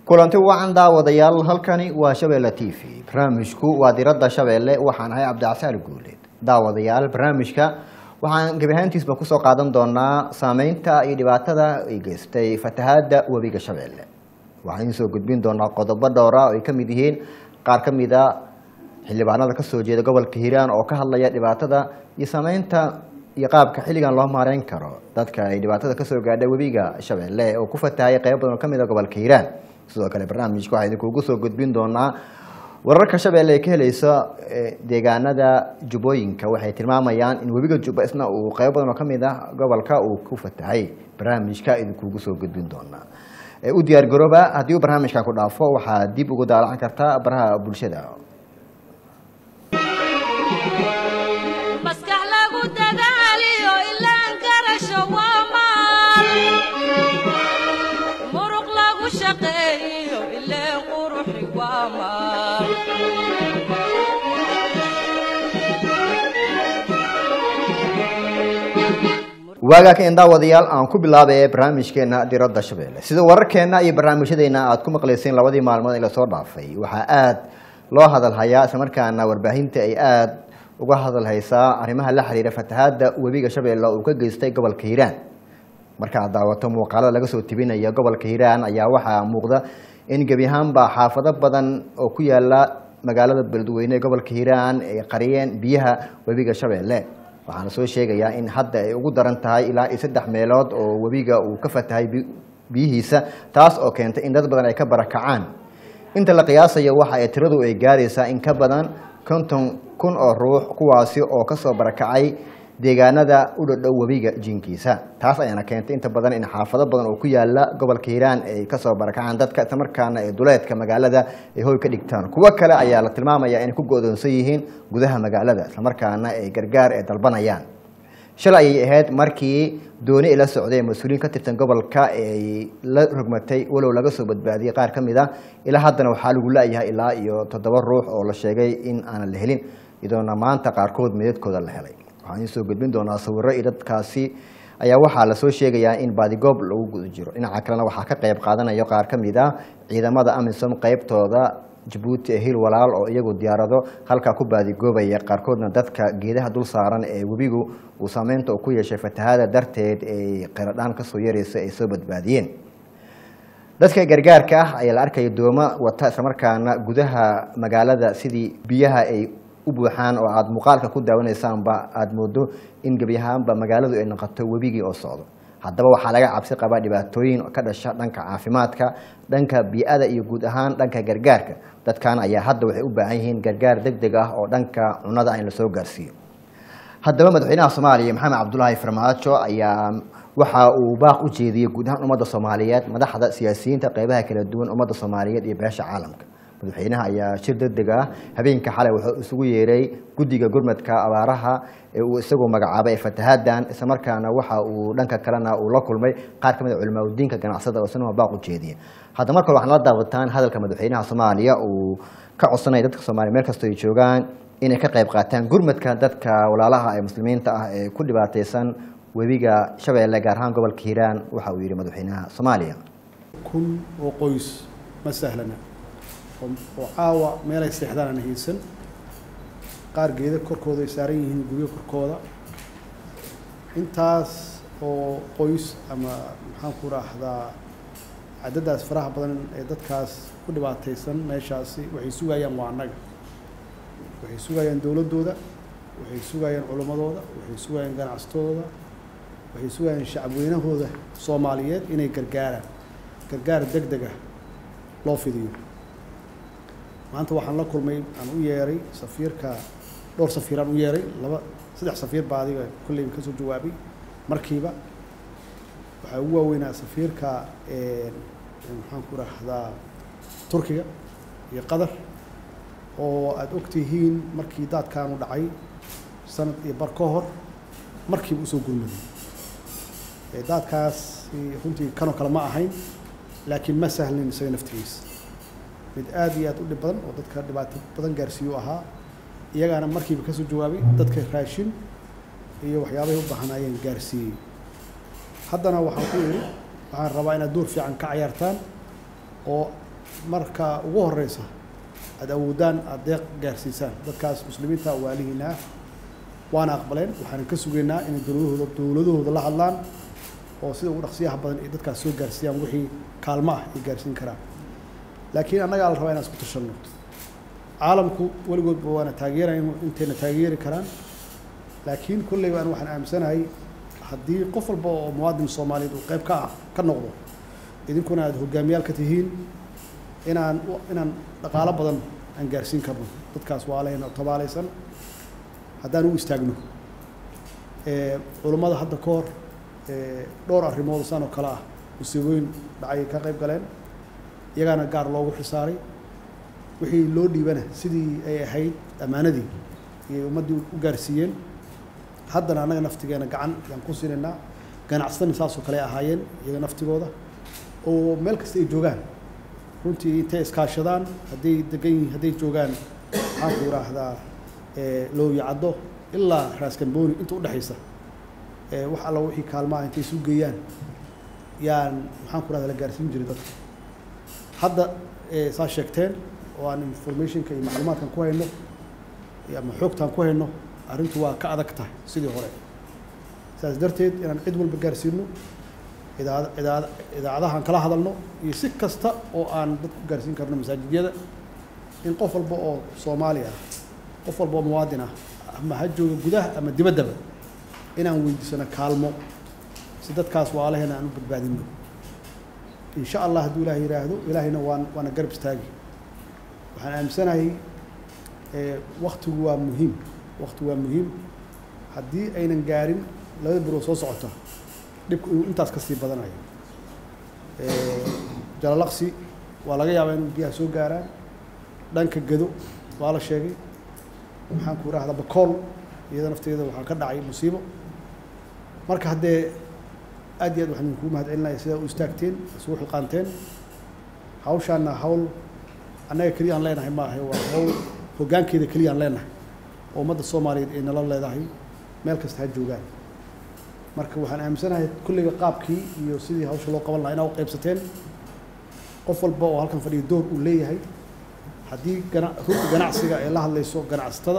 kulanti wacan daawadayaal halkani waa shabeelle t v barnaamijku waa diradda shabeelle waxaan ahay cabdicasaal guuleed daawadayaal barnaamijka waxaan gebi ahaantiisba kusoo qaadan doonaa saameynta iyo dhibaatada ay geystay fatahaada webiga shabeelle waxaan idiin soo gudbin doonaa qodobo dhowra oo ay ka mid yihiin qaar ka mid a xildhibaanada kasoo jeeda gobolka hiiraan oo ka hadlaya dhibaatada iyo saameynta iyo qaabka xilligan loo maareyn karo dadka ay dhibaatada kasoo gaadha webiga shabeelle oo ku fatahaya qeyb badan oo kamid a gobolka hiiraan sidoo kale barnaamijka waxaa idinkugu soo gudbin doonaa wararka shabeelle ee ka helaysa deegaanada jubbooyinka waxay tilmaamayaan in webiga jubba isna uu qeyb badan oo kamid ah gobolka uu ku fatahay barnaamijka idinkugu soo gudbin doonaa u diyaar garooba haddii uu barnaamijkan ku dhaafo waxaa dib ugu daalacan kartaa baraha bulshada maskax lagu dadaaliyo ilaan garasho waa maal muruq lagu shaqeeyo ileen quruxi waa maal waagaa ka daawadayaal aan ku bilaabay barnaamijkeena diradda shabeelle sida wararkeena iyo barnaamijyadeena aad ku maqlayseen labadii maalmood ee lasoo dhaafay waxaa aada loo hadalhayaa islamarkaana warbaahinta ay aada uga hadalhaysaa arrimaha la xiriira fatahaada webiga shabeelle uu ka geystay gobolka hiiraan markaad daawato muuqaalada laga soo tebinaya gobolka hiiraan ayaa waxaa muuqda in gebi ahaanba xaafado badan oo ku yaala magaalada beledweyne ee gobolka hiiraan ay qariyeen biyaha webiga shabeelle waxaana soo sheegayaa in hadda ay ugu daran tahay ilaa iyo saddex meelood oo webiga uu ka fatahay biyihiisa taas oo keentay in dad badan ay ka barakacaan inta la qiyaasayo waxa ay tiradu ay gaaraysaa in ka badan konton kun oo ruux kuwaasi oo kasoo barakacay deegaanada u dhodhow webiga jinkiisa taas ayaana keentay inta badan in xaafado badan oo ku yaala gobolka hiiraan ay kasoo barakacaan dadka islamarkaana ee duleedka magaalada ay hoy ka dhigtaan kuwo kale ayaa la tilmaamaya inay ku go-doonsan yihiin gudaha magaalada islamarkaana ay gargaar ee dalbanayaan shalay ayay ahayd markii dooni ay la socday mas-uuliyiin ka tirsan gobolka ay la rogmatay walow laga soo badbaadiyey qaar ka mid a ilaa haddana waxaa lagu la-yahay ilaa iyo toddoba ruux oo la sheegay in aanan la helin iyadoona maanta qaarkood meedadkooda la helay waxaan idiin soo gudbin doonaa sawiro iyo dadkaasi ayaa waxaa lasoo sheegayaa in baadigoob lagu guda jiro dhinaca kalena waxaa ka qayb qaadanayo qaar ka mid a ciidamada amisom qeybtooda jabuuti ee hil walaal oo iyagu diyaarado halkaa ku baadigoobaya qaarkoodna dadka geedaha dul saaran ee webigu uu saameynta uu ku yeeshay fatahaada darteed ay qiradhaan kasoo yaraysa ay soo badbaadiyeen dadka gargaarka ah ayaa la arkaya dooma wata islamarkaana gudaha magaalada sidii biyaha ay u buuxaan oo aada muuqaalka ku daawanaysaanba aada moodo in gebi ahaanba magaaladu ay noqoto webigii oo socdo haddaba waxaa laga cabsi qabaa dhibaatooyin ka dhasha dhanka caafimaadka dhanka bii-ada iyo guud ahaan dhanka gargaarka dadkan ayaa hadda waxay u baahan yihiin gargaar deg deg ah oo dhanka cunada ah in lasoo gaarsiiyo haddaba madaxweynaha soomaaliya maxamed cabdulaahi farmaajo ayaa waxa uu baaq u jeediyey guud ahaan ummadda soomaaliyeed madaxda siyaasiyiinta qeybaha kala duwan ummadda soomaaliyeed iyo beesha caalamka madaxweynaha ayaa shir deg deg ah habeenka xalay wuxuu isugu yeeray guddiga gurmadka abaaraha ee uu isagu magacaabay ee fatahaaddan islamarkaana waxa uu dhanka kalena uu la kulmay qaar ka mid a culimaadudiinka ganacsada oo isna baaq u jeediya hadda marka waxaan la daawataan hadalka madaxweynaha soomaaliya uu ka codsanaya dadka soomaliya meel kastoo ay joogaan inay ka qayb qaataan gurmadka dadka walaalaha ee muslimiinta ah ee ku dhibaateysan webiga shabeelle gaar ahaan gobolka hiiraan waxa uu yihi madaxweynaha soomaaliya kun oo qoys ma sahlana oo caawa meelay seexdaan aan haysan qaar geeda korkooda ay saaran yihiin guryo korkooda intaas oo qoys ama maxaan ku raahdaa cadadaas faraha badan ee dadkaas ku dhibaataysan meeshaasi waxay sugayaan waa annaga waxay sugayaan dowladdooda waxay sugayaan culimmadooda waxay sugayaan ganacsatadooda waxay sugayaan shacabweynahooda soomaaliyeed inay gargaaraan gargaar deg deg ah loo fidiyo maanta waxaan la kulmay aan u yeeray safiirka dhowr safiiraan u yeeray laba saddex safiir baa adiga kolleyba ka soo jawaabay markiiba waxaa ugu waaweynaa safiirka maxaan ku rahdaa turkiga iyo qatar oo aada og tihiin markii daadkaanu dhacay sanad iyo bar ka hor markiiba usoo gurmaday daadkaas runtii kanoo kale ma ahayn laakiin ma sahlin isaga naftigiisa mid aada iyo aada u dhib badan oo dadka dhibaato badan gaarsiiyu ahaa iyagaana markiiba kasoo jawaabay dadka raashin iyo waxyaabahay u baahnaayeen gaarsiiyey haddana waxaan ku yidhi waxaan rabaa inaad door fiican ka cayaartaan oo marka ugu horeysa aada awoodaan aada deeq gaarsiisaan dadkaas muslimiinta waalihiina ah waana aqbaleen waxaan ka sugaynaa inay dowladahooda dowladahooda la hadlaan oo sida ugu dhaqsiyaha badan ay dadkaas soo gaarsiiyaan wixii kaalmo ah ay gaarsiin karaan laakiin annagaa la rabaa inaan isku tashanno caalamku weligoodba waana taageeraya intayna taageeri karaan laakiin kolleyba an waxaan aaminsanahay haddii qof walba oo muwaadin soomaaliyeed uu qayb ka ah ka noqdo idinkuna aada hogaamiyaal ka tihiin inaan inaan dhaqaalo badan aan gaarsiin karno dadkaas waalahayna tabaalaysan haddaan u istaagno culummada hadda ka hor dhowr arrimood saan oo kale ah musiibooyin dhacay ka qayb galeen iyagaana gaar loogu xisaaray wixii loo dhiibana sidii ay ahayd ammaanadii iyay ummaddii u gaarsiiyeen haddana annaga naftigeena gacan yaan ku siinaynaa ganacsatana saasoo kale ahaayeen iyaga naftigooda oo meel kasta ay joogaan runtii intay iskaashadaan hadday degan yihiin hadday joogaan maxaan ku idhaahdaa looyacaddo ilaa raaskambooni inta udhexaysa wax alla wixii kaalmaha intay isu geeyaan yaan maxaan ku rahda la gaarsiin jiray dadka hadda saa sheegteen oo aan informationka iyo macluumaadkan ku hayno ama xoogtaan ku hayno arrintu waa ka adag tahay sidii hore saas darteed inaan cid walba gaarsiino idaacad idaacad idaacadahan kala hadalno iyo si kasta oo aan dad ku gaarsiin karno masaajidyada in qof walba oo soomaali ah qof walba oo muwaadin ah ama ha jooga gudaha ama dibaddaba inaan weydiisano kaalmo si dadkaas waalaheena aan u badbaadino in sha allah hadduu ilaah yidhaahdo ilaahayna waan waana garab istaagi waxaan aaminsanahay waktigu waa muhiim waktigu waa muhiim haddii aynan gaarin labada bilood soo socota dhibku inuu intaas ka sii badanayo jalalaqsi waa laga yaabaa inuu biyaha soo gaaraan dhanka gado waa la sheegay maxaan ku idhahdaa bakool iyada nafteeda waxaa ka dhacay musiibo marka haddee aad iyo aad waxaan idinkugu mahad celinaya sidaa u istaagteen isugu xilqaanteen hawshaana hawl annaga keliya aan leenahay maaha waa hawl hoggaankeeda keliya aan leenahay oo ummadda soomaaliyeed ay nala leedahay meel kasta ha joogaan marka waxaan aaminsanahay kulliga qaabkii iyo sidii hawsha loo qaban lahaa inaa u qaybsateen qof walba oo halkan fadhiya door uu leeyahay haddii gana runta ganacsiga ay la hadlayso ganacsatada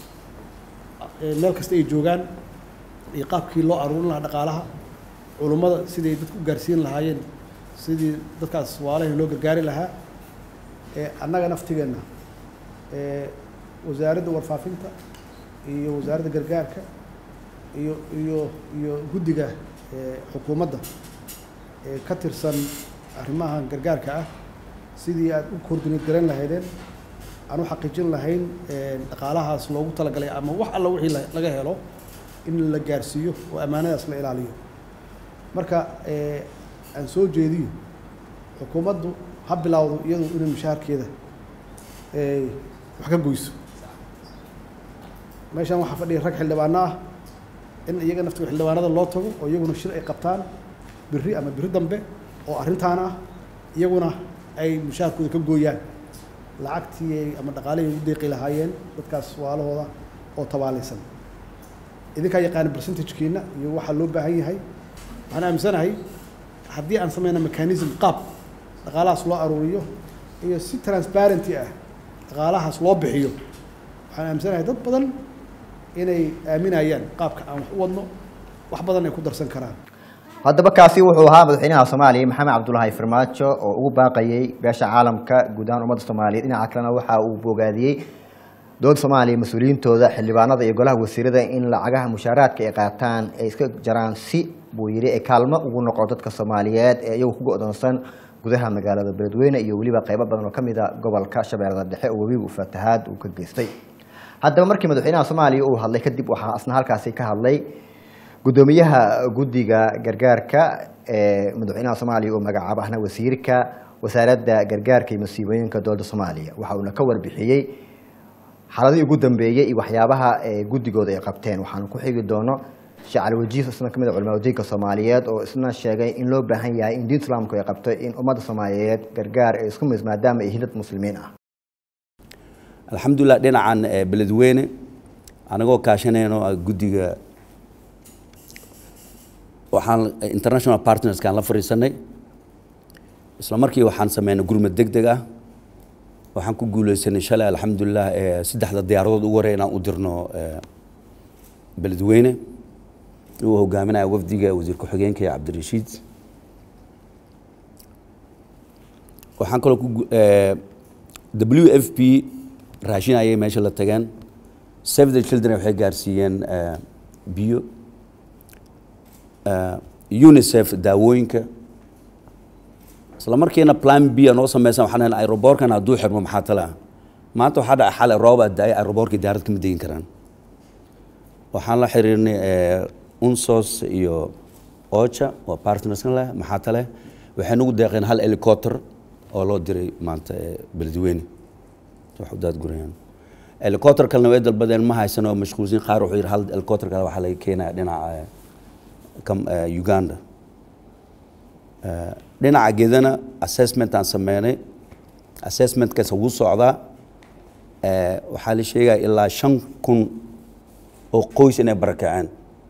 meel kasta ay joogaan iyo qaabkii loo aruurin lahaa dhaqaalaha culummada siday dadku u gaarsiin lahaayeen sidii dadkaas waalahi loo gargaari lahaa annaga naftigeenna wasaaradda warfaafinta iyo wasaaradda gargaarka iyo iyo iyo guddiga xukuumadda ee ka tirsan arrimahan gargaarka ah sidii aad u koordineed garan lahaydeen aan u xaqiijin lahayn dhaqaalahaas loogu talagalay ama wax alla wixii laga helo in la gaarsiiyo oo ammaanadaas la ilaaliyo marka aan soo jeediyo xukuumaddu ha bilowdo iyadu inay mushaharkeeda wax ka goyso meeshan waxaa fadhiya rag xildhibaano ah in iyaga naftiga xildhibaanada loo tago oo iyaguna shir ay qabtaan biri ama biri dambe oo arrintaan ah iyaguna ay mushaharkooda ka gooyaan lacagtii ama dhaqaalihii ugu deeqi lahaayeen dadkaas waalahooda oo tabaalaysan idinkaa yaqaana percentagekiina iyo waxaa loo baahan yahay waxaan aaminsanahay haddii aan sameyna mechanism qaab dhaqaalahaas loo aruuriyo iyo si transparenty ah dhaqaalahaas loo bixiyo waxaan aaminsanahay dad badan inay aaminayaan qaabka aan wax u wadno wax badan ay ku darsan karaan haddaba kaasi wuxuu ahaa madaxweynaha soomaaliya maxamed cabdulaahi farmaajo oo ugu baaqayey beesha caalamka guud ahaan ummadda soomaaliyeed dhinaca kalena waxa uu bogaadiyey dowladda soomaaliya mas-uuliyiintooda xildhibaanada iyo golaha wasiirada in lacagaha mushaaraadka ay qaataan ay iska jaraan si buu yidhi ay kaalmo ugu noqo dadka soomaaliyeed ee iyagu ku go-doonsan gudaha magaalada beledweyne iyo weliba qaybo badan oo ka mid a gobolka shabeellada dhexe oo webigu fatahaad uu ka geystay haddaba markii madaxweynaha soomaaliya uu hadlay kadib waxaa asna halkaasi ka hadlay guddoomiyaha guddiga gargaarka ee madaxweynaha soomaaliya uu magacaabo ahna wasiirka wasaaradda gargaarka iyo masiibooyinka dowladda soomaaliya waxa uuna ka warbixiyey xaaladihii ugu dambeeyey iyo waxyaabaha guddigooda ay qabteen waxaanu ku xigi doono shacali wajiis isna kamid a culimaa wadiinka soomaaliyeed oo isna sheegay in loo baahan yahay in diinta islaamku ay qabto in ummadda soomaaliyeed gargaar ay isku mis maadaama ay hilad muslimiin ah alxamdulilah dhinacan beledweyne anagoo kaashanayno guddiga waxaan international partnerskaan la fadhiisanay isla markii waxaan sameynay gurmad deg deg ah waxaan ku guuleysanay shalay alxamdulilah ee saddexda diyaaradood ugu horey inaan u dirno ee, beledweyne uu hogaaminaya wafdiga wasiir ku-xigeenka ee cabdirashiid waxaan kaloo ku gu- ee, w f p raashin ayay meesha la tageen save the children waxay gaarsiiyeen ee, biyo ee, unicef daawooyinka isla markiina plan b noo sameysan waxaan leeyahay aeroboorkan hadduu xirmo maxaa tale ah maanta waxaa dhacay xalay roob aad daayay aeroboorkii diyaarad kama degin karaan waxaan la xiriirnay ee, unsos iyo ocha waa partnerskan leh maxaa tale waxay nagu deeqeen hal helicopter oo loo diray maanta ee beledweyne wax u daadgurayaan helicopter kalena way dalbadeen ma haysan oo mashquulsin qaar wuxuu yidhi hal helicopter kale waxaa laga keenaya dhinaca ee, kam- ee, uganda dhinaca gedana assessment aan sameynay assessmentkaas wuu socdaa ee, waxaa la sheegaya ilaa shan kun oo qoys inay barakaceen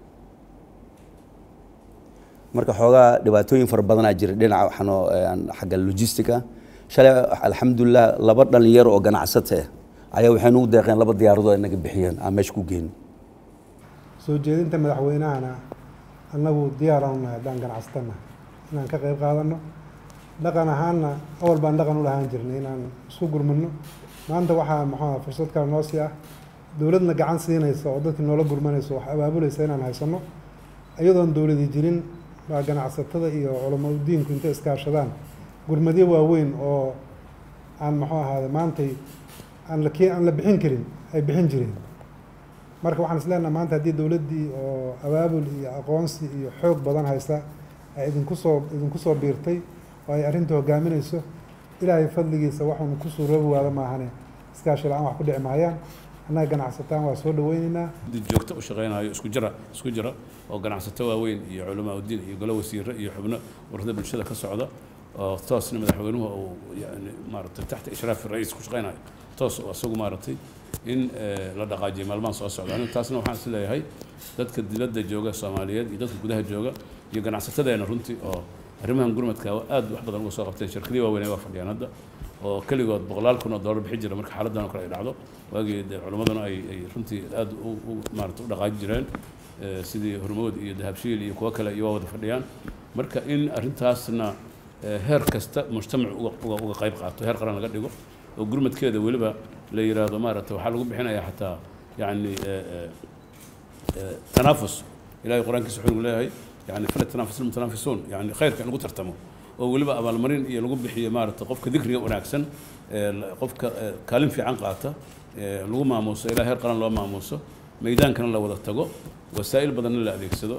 marka xoogaa dhibaatooyin fara badanaa jira dhinaca waxaanoo aan xagga logistica shalay alxamdulilah laba dhalinyaro oo ganacsata ah ayaa waxay nagu deeqeen laba diyaaradood ay naga bixiyeen aan meesha ku geyn soo jeedinta madaxweynahana annagu diyaaraan nahay haddaan ganacsatana inaan ka qayb qaadano dhaqan ahaanna awal baan dhaqan u lahaan jirnay inaan isku gurmano maanta waxaa maxaa fursad kale noo sii ah dowladna gacan siinaysa oo dadkii noola gurmanaysa wax abaabulaysa inaan haysano iyadoon dowladi jirin baa ganacsatada iyo culamo diinku intay iskaashadaan gurmadyo waaweyn oo aan muxuu ahaade maantay aan la kee aan la bixin karin ay bixin jireen marka waxaan isleenaha maanta haddii dowladdii oo abaabul iyo aqoonsi iyo xoog badan haysta ay idinku soo idinku soo biirtay oo ay arrinta hogaaminayso ilaahay fadligiisa waxuunu ku suuroobi waada maahane iskaashi la-aan wax ku dhici maayaan annaga ganacsataan waa soo dhaweyneynaa dad joogto u shaqeynayo isku jira isku jira oo ganacsato waaweyn iyo culamaa udiin iyo golo wasiire iyo xubno warada bulshada ka socda oo toosna madaxweynuhu uu yani maaragtay taxta ishraafi ra-iis ku shaqeynayo toos oo isagu maaragtay in eh, la dhaqaajiyo maalmahan soo socda anigu taasna waxaan is leeyahay dadka dibadda jooga soomaaliyeed iyo dadka gudaha jooga iyo ganacsatadeena runtii oo arrimahan gurmadka aad wax badan uga soo qabteen shirkadii waaweyn ay waa fadhiyaan hadda oo keligood boqolaal kun oo dollar bixi jira marka xaaladdan oo kale ay dhacdo waagii dee culimmaduna ay ay runtii aad u u maarata u dhaqaaji jireen eh, sidii hormood iyo dahabshiil iyo kuwo kale iyo waa wada fadhiyaan marka in arrintaasna eh, heer kasta mujtamac uga uga uga qayb qaato heer qaran laga dhigo oo gurmadkeeda weliba la yiraahdo maaragta waxaa lagu bixinayaa xataa yacni eh, eh, eh, tanaafus ilaahay qur-aankiisa wuxuu nagu leeyahay yani fala tanaafus almutanaafisuun yani khayrka in lagu tartamo oo weliba abaalmarin iyo lagu bixiyo maaragta qofka dikriga wanaagsan ee la- qofka ee, kaalin fiican qaata ee lagu maamuuso ilaa heer qaran loo maamuuso meydaankana la wada tago wasaa'il badanna la adeegsado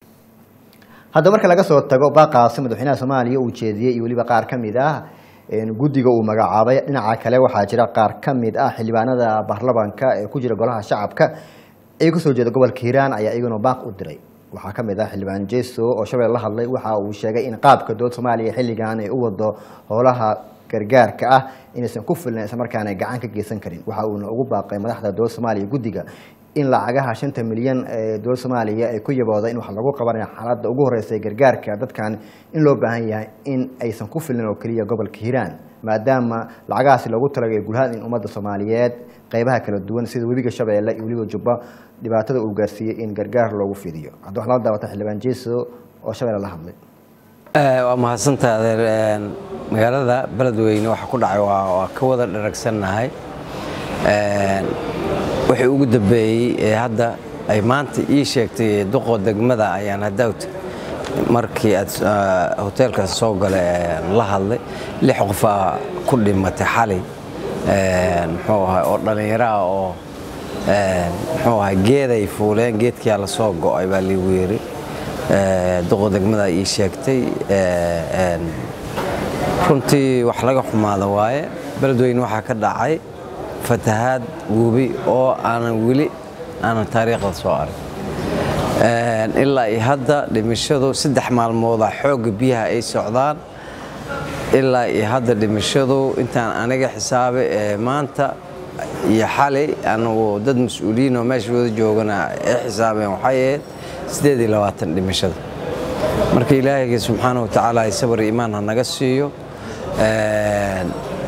hadda marka laga soo tago baaqaasi madaxweynaha soomaaliya uu jeediyey iyo weliba qaar ka mid ah een, guddiga uu magacaabay dhinaca kale waxaa jira qaar ka mid ah xildhibaanada baarlamanka ee ku jira golaha shacabka ee kasoo jeeda gobolka hiiraan ayaa iyaguna baaq u diray waxaa ka mid ah xildhibaan jeso oo shabeel la hadlay waxa uu sheegay in qaabka dowlad soomaaliya xilligan ay u wado howlaha gargaarka ah inaysan ku filnayn islamarkaana ay gacan ka geysan karin waxa uuna ugu baaqay madaxda dowlad soomaaliya guddiga in lacagaha shanta milyan ee dowlad soomaaliya ay ku yabooda in wax lagu qabanaya xaaladda ugu horeysa ee gargaarka dadkan in loo baahan yahay in aysan ku filnayn oo keliya gobolka hiiraan maadaama lacagahaasi loogu talagay gulhaan in ummadda soomaaliyeed qeybaha kala duwan sida webiga shabeelle iyo weliba jubba dhibaatada uu gaarsiiyey in gargaar loogu fidiyo hadda wax lala daawata xildhibaan jeso oo shabeelle la hadlay waa mahadsantaha adeer Een, magaalada beledweyne waxa ku dhacay waa waa ka wada dharagsannahay Een, wixii ugu dambeeyey ee hadda ay maanta ii sheegtay duqo degmada ayaan hadawt markii aad ah, hoteelkaas soo gala een, la hadlay lix qofaa ku dhimatay xalay Een, muxuu ahay oo dhallinyaro ah oo een, muxuu ahay geeday fuuleen geedkiyaa la soo go'ay baa liigu yiri Ee, duqo degmada ii sheegtay Ee, een, runtii wax laga xumaada waaye beledweyne waxaa ka dhacay fatahaad webi oo aanan weli aanan taariikhda soo arag Een, ilaa iyo hadda dhimashadu saddex maalmooda xoogga biyaha ay socdaan ilaa iyo hadda dhimashadu intaan aniga xisaabay ee maanta iyo xalay anagu dad mas-uuliyiin oo meesha wada joogana ay xisaabeen waxay ahayd sideed iyo labaatan dhimashada marka ilaahayga subxaana wa tacaala ay sabar iyo iimaan ha naga siiyo een,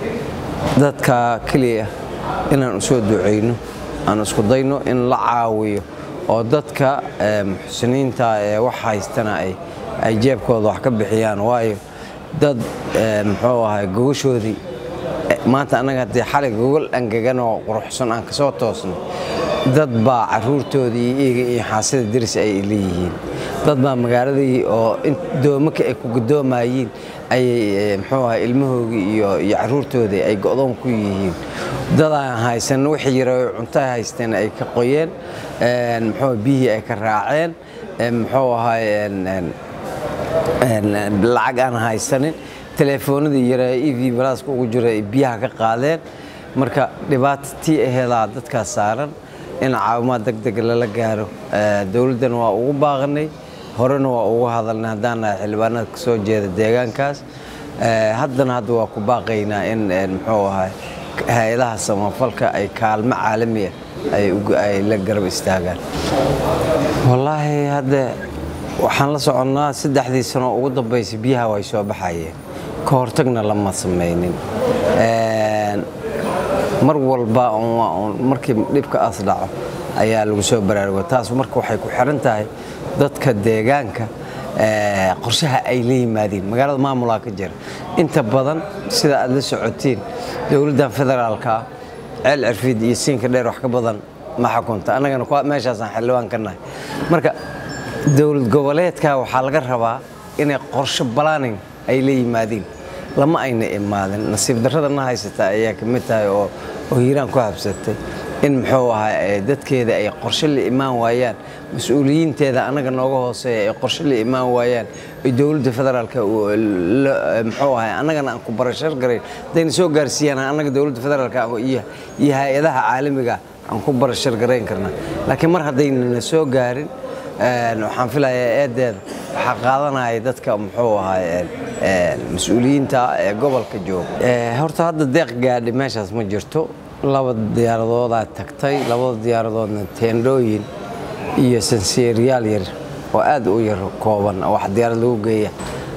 dadka keliya inaan u soo ducayno aan isku dayno in la caawiyo oo dadka ee, muxsiniinta ee wax haystana ay ay jeebkooda wax ka bixiyaan waayo dad ee, muxuu ahay gogashoodii eh, maanta annaga haddii xalay gogol angegan oo quruxsan aan kasoo toosno dad baa caruurtoodii iyo iyaga iyo xaasida diris ay leeyihiin dad baa magaaladii oo in doomaka ay ku gudoomayiin ayay eh, muxuu ahay ilmahoogii iyo iyo caruurtoodii ay go'doon ku yihiin dad aan haysan wixii yara oo cunto ay haysteen ay ka qoyeen een, muxuu ahay, biyihii ay ka raaceen een, muxuu ahay een, een, een, lacag aan haysanin telefoonadii yara e v balaaska ugu jira ay biyaha ka qaadeen marka dhibaato tii aheedaa dadkaas saaran in caawimaad deg deg lala gaaro Eh, dowladdana waa ugu baaqanay horena waa ugu hadalnay haddaan nahay xildhibaanada ka soo jeeda deegaankaas Eh, haddana hadda waa ku baaqaynaa in een, muxuu ahay hay-adaha samafalka ay kaalmo caalami ah ay ugu- ay la garab istaagaan wallaahi hadda waxaan la soconnaa saddexdii sano ugu dambaysay biyaha way soo baxayeen ka hortagna lama samaynin Een, mar walba un waa un markii dhibka aas dhaco ayaa lagu soo baraarugo taas marka waxay ku xiran tahay dadka deegaanka ee, qorshaha ay la yimaadeen magaalada maamulaa ka jira inta badan sida aad la socotiin dowladdan federaalka ah ceel cirfiid iyo siinka dheer wax ka badan ma xukunta annagana kuwa- meeshaasaan xildhibaan ka nahay marka dowlad goboleedka waxaa laga rabaa inay qorshe balaaning ay la yimaadiin lama ayna imaadin nasiib darrada na haysata ayaa ka mid tahay oo oo hiiraan ku habsatay in muxuu ahaa ee dadkeeda ay qorshe la imaan waayaan mas-uuliyiinteeda annaga nooga hooseeya ay qorshe la imaan waayaan ay dowladda federaalka u- la- muxuu ahaa annagana aan ku barashar garayn hadayna soo gaarsiiyaan annaga dowladda federaalka iyo iyo hay-adaha caalamiga aan ku barashar garayn karnaa laakiin mar haddayna soo gaarin een, waxaan filayaa eedeeda waxaa qaadanaya dadka muxuu ahaa een, een, mas-uuliyiinta ee gobolka jooga Ee, horta hadda deeq gaadhi meeshaas ma jirto laba diyaaradoodaa tagtay labada diyaaradoodna teendhooyin iyo sanseeriyaal yar oo aad u yar kooban oo wax diyaarad lagu geeya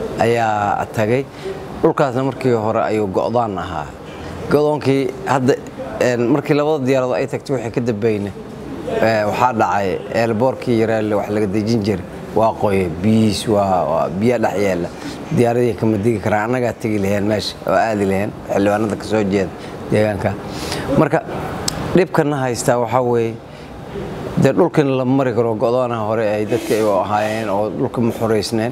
ayaa tagay dhulkaasna markii hore ayuu go'daan ahaa go'doonkii hadda een, markii labada diyaaradood ay tagtay wixii ka dambeeyna ee, waxaa dhacay eelboorkii yareelle wax laga dejin jiray waa qoye biyihiis waa waa biya dhex yeela diyaaradii kama digi karaan annagaa tegi laheen meesha oo aadi laheen xildhibaanada ka soo jeeda deegaanka marka dhibkana haystaa waxaa weeye dee dhulkan la mari karo go'doonaha hore ay dadka ay ahaayeen oo dhulka ma xoreysneen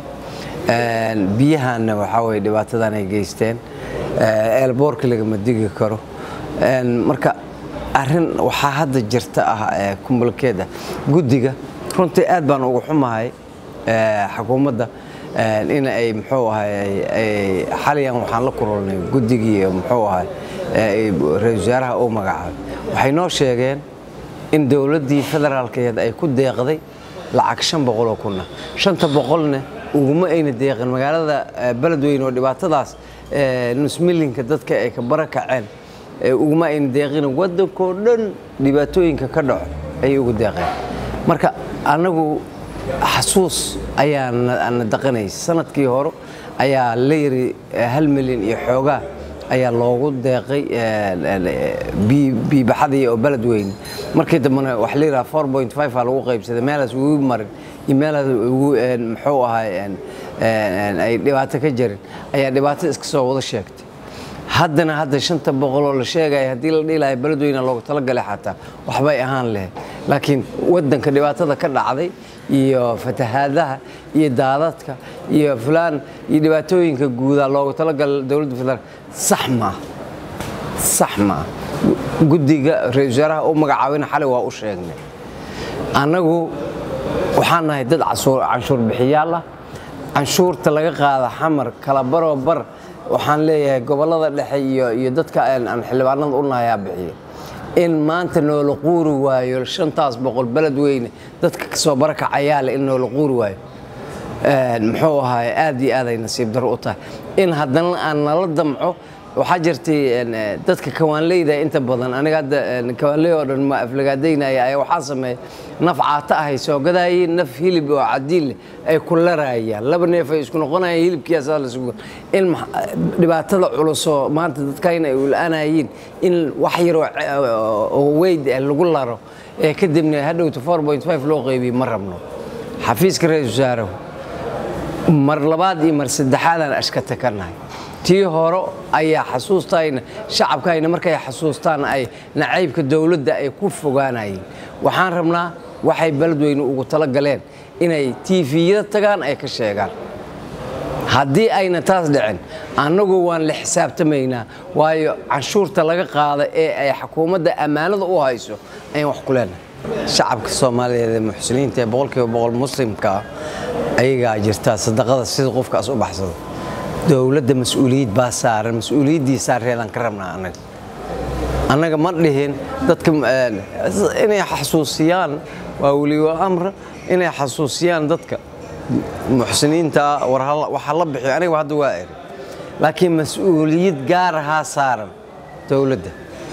Een, biyahaana waxaa weye dhibaatadan ay geysteen Ee, eelboorka lagama digi karo Een, marka arrin waxaa hadda jirta ah ee kumbalkeeda guddiga runtii aad baan ugu xumahay ee, xukuumadda een, in ay muxuu ahay ay- ay xaliyan waxaan la kulannay guddigii muxuu ahay ee, ra-iisul wasaaraha uu magacaabay waxay noo sheegeen in dowladdii federaalkeed ay ku deeqday lacag shan boqol oo kunna shanta boqolna uguma ayna deeqin magaalada eh, beledweyne oo dhibaatadaas eh, nus milinka dadka ay ka barakaceen eh, uguma ayna deeqin waddankoo dhan dhibaatooyinka ka dhaco ayay ugu deeqeen marka annagu xasuus ayaa na na daqanaysa sanadkii hore ayaa la yiri eh, hal milyan iyo xoogaa ayaa loogu deeqay biibaxadii oo beled weyn markii dambena wax la yidhaha four point five aa lagu qaybsaday meelaas ugu marin iyo meelaas ugu een, muxuu ahay een, een, ay dhibaato ka jirin ayaa dhibaato iska soo wada sheegtay haddana hadda shanta boqol oo la sheegaya haddii la dhihi lahay beledweyne loogu talagalay xataa waxbay ahaan lahayd laakiin waddanka dhibaatada ka dhacday iyo fatahaadaha iyo daadadka iyo fulaan iyo dhibaatooyinka guudaa loogu talagalay dowladda federaalk sax maaha sax maaha guddiga ra-iisul wasaaraha u magacaabina xalay waa u sheegnay annagu waxaan nahay dad cashuur canshuur bixiyaal ah canshuurta laga qaada xamar kala baroo bar waxaan leeyahay gobollada dhexe iyo iyo dadka aan aan xildhibaanada u nahayaa bixiya in maanta noola quuri waayo shantaas boqol beled weyne dadka kasoo barakacayaa leh in noola quuri waayo Een, muxuu ahaay aad iyo aad ay nasiib daro u tahay in haddana aan nala damco waxaa jirtay een, eh, dadka kawaanleyda inta badan aniga hadda een, kawaanley oo dhan ma aflagaadaynaya ayaa waxaa sameeya naf caata ahay soo gadaayeen naf hilib oo cadiin leh ay ku larayaan laba neef ay isku noqonayaan hilibkiiasaa la sugo in ma- dhibaatada culusoo maanta dadkayna ay ula-aanayeen in wax yaroo ce- oo weyd ah lagu laro ee kadibna hadhowta 4.5 loo qaybiyo ma rabno xafiiska ra-iisul wasaarahu mar labaad iyo mar saddexaadaan ashkata ka nahay tii hore ayaa xasuustayna shacabkayna markay xasuustaan ay nacaybka dowladda ay ku fogaanayeen waxaan rabnaa waxay beledweyne ugu tala galeen inay tiifiyada tagaan ay ka sheegaan haddii ayna taas dhicin annagu waan la xisaabtamaynaa waayo canshuurta laga qaada ee ay xukuumadda ammaanada u hayso ayaan wax ku leenahay shacabka soomaaliyeed ee muxsiniinta ee boqolkiiba boqol muslimka ah ayagaa jirtaa sadaqada sida qofkaas u baxsado dowladda mas-uuliyad baa saaran mas-uuliyaddii saareedaan ka rabnaa annaga annaga ma dhihin dadka eh, inay xasuusiyaan waa weliba amra inay xasuusiyaan dadka muxsiniinta war hala- waxa la bixiyo aniga hadda waa eri laakiin mas-uuliyad gaar ahaa saaran dowladda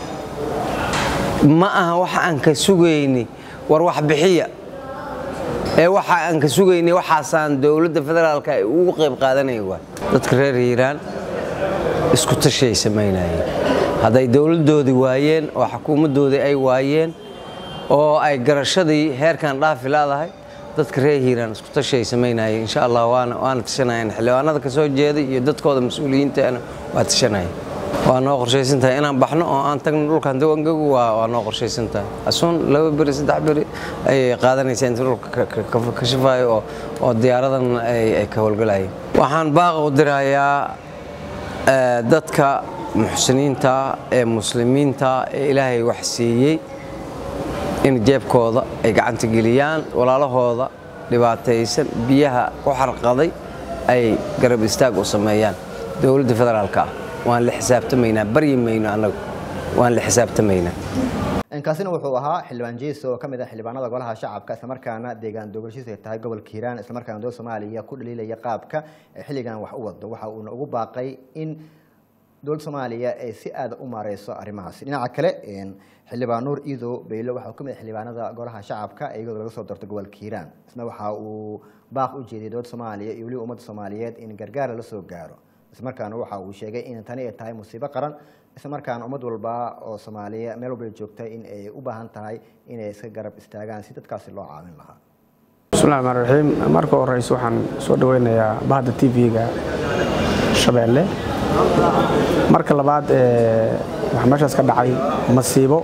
ma aha waxa aan ka sugayni war wax bixiya ee waxa aan ka sugayni waxaasaan dowladda federaalka ay ugu qayb qaadanaya waa dadka reer hiiraan isku tashay samaynayeen hadday dowladdoodii waayeen oo xukuumaddoodii ay waayeen oo ay garashadii heerkan dhaafi laadahay dadka reer hiiraan isku tashay samaynayeen insha allah waana waana tashanayeen xildhibaanada ka soo jeeda iyo dadkooda mas-uuliyiintaana waa tashanayeen waa noo qorshaysan tahay inaan baxno oo aan tagno dhulkan dawangagu waa waa noo qorshaysan tahay asuun laba beri saddex beri ayay qaadanaysaa inta dhulka ka- ka- ka- ka shifaayo oo oo diyaaradan ay ay ka howlgalayeen waxaan baaqa u dirayaa eh, dadka muxsiniinta ee muslimiinta ee ilaahay wax siiyey in jeebkooda ay gacanta geliyaan walaalahooda dhibaataysan biyaha ku xarqaday ay garab istaag u sameeyaan dowladda federaalka ah waan la xisaabtamaynaa baryi mayno annagu waan la xisaabtamaynaa kaasina wuxuu ahaa xildhibaan jeeso oo ka mid ah xildhibaanada golaha shacabka islamarkaana deegaan doogolshiisa ay tahay gobolka hiiraan islamarkaana dowladda soomaaliya ku dhaliilaya qaabka ee xilligan wax u wado waxa uuna ugu baaqay in dowladda soomaaliya ay si aada u maareyso arrimahaasi dhinaca kale een, xildhibaan nuur iido beylo waxa uu ka mid ah xildhibaanada golaha shacabka iyagoo laga soo doortay gobolka hiiraan isna waxa uu baaq u jeediyay dowladda soomaaliya iyo weliba ummadda soomaaliyeed in gargaar lala soo gaaro islamarkaana waxa uu sheegay in tani ay tahay musiibo qaran islamarkaana ummad walba oo soomaaliya meel walba ay joogta in ay u baahan tahay inay iska garab istaagaan si dadkaasi loo caawin lahaa bismillahi raxmaan raxiim marka horeyse waxaan soo dhaweynayaa bahda tv-ga shabeelle marka labaad ee, waxaa meeshaas ka dhacay masiibo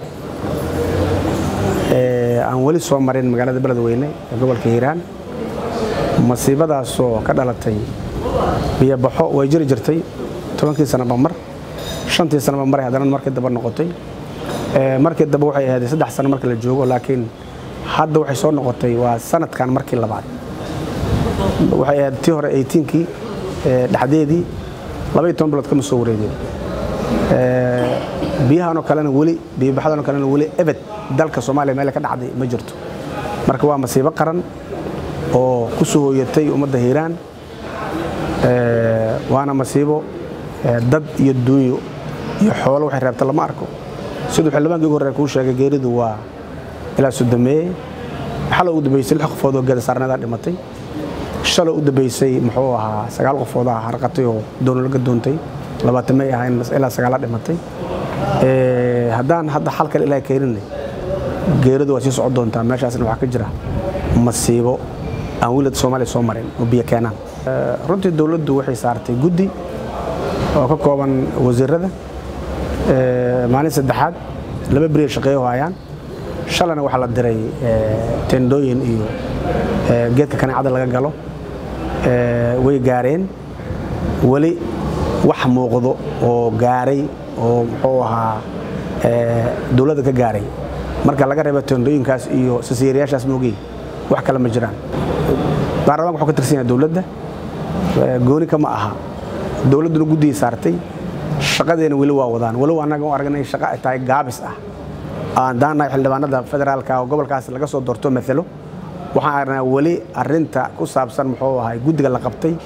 ee, aan weli soo marin magaalada beledweyne ee gobolka hiiraan masiibadaasoo ka dhalatay biyobaxo way jiri jirtay tobankii sanaba mar shantii sanaba maray haddana markii daba noqotay Ee, markii daba waxay ahayd saddex sano marka la joogo laakiin hadda waxay soo noqotay waa sanadkan markii labaad waxay ahayd tii hore 18kii ee, dhexdeedii labaiyo toban bilood kama soo wareegeen Ee, biyahanoo kalena weli biyobaxadanoo kalena weli ebed dalka soomaaliya meel ka dhacday ma jirto marka waa masiibo qaran oo ku soo hooyatay ummadda hiiraan Ee, waana masiibo ee, dad iyo duunyo iyo xoolo waxay reebta lama arko siduu xildhibaankii ugu horreeya kuu sheegay geeridu waa ilaa sodomeeye xalay u dambeysay lix qofood oo geeda saarneedaa dhimatay shalay u dambeysay muxuu ahaa sagaal qofood ah harqatay oo doono laga doontay labaatamay ahayn ilaa sagaala dhimatay Ee, haddaan hadda xal kale ilaahay keeninay geeridu waa sii socon doontaa meeshaasna waxaa ka jira masiibo aan wiilad soomaaliya soo marin oo biyo keenaan Ee, runtii dowladdu waxay saartay guddi oo ka kooban wasiirada Ee, maalin saddexaad laba beri ay shaqeeyo hayaan shalana waxaa la diray ee, tendooyin iyo ee, geedka kaneecada laga galo Ee, way gaareen weli wax muuqdo oo gaaray oo muxuu ahaa ee, dowladda ka gaaray marka laga reebo tendooyinkaas iyo sasiirayaashaas moogey wax kale ma jiraan baarlamaanka wuxuu ka tirsan yahay dowladda Ee, gooni kama aha dowladduna guddigii saartay shaqadeena weli waa wadaan walow annaga u aragnay shaqa ay tahay gaabis ah aan daanahay xildhibaanada federaalka oo gobolkaas laga soo doorto maalo waxaan aragnaa weli arinta ku saabsan muxuu ahay guddiga la qabtay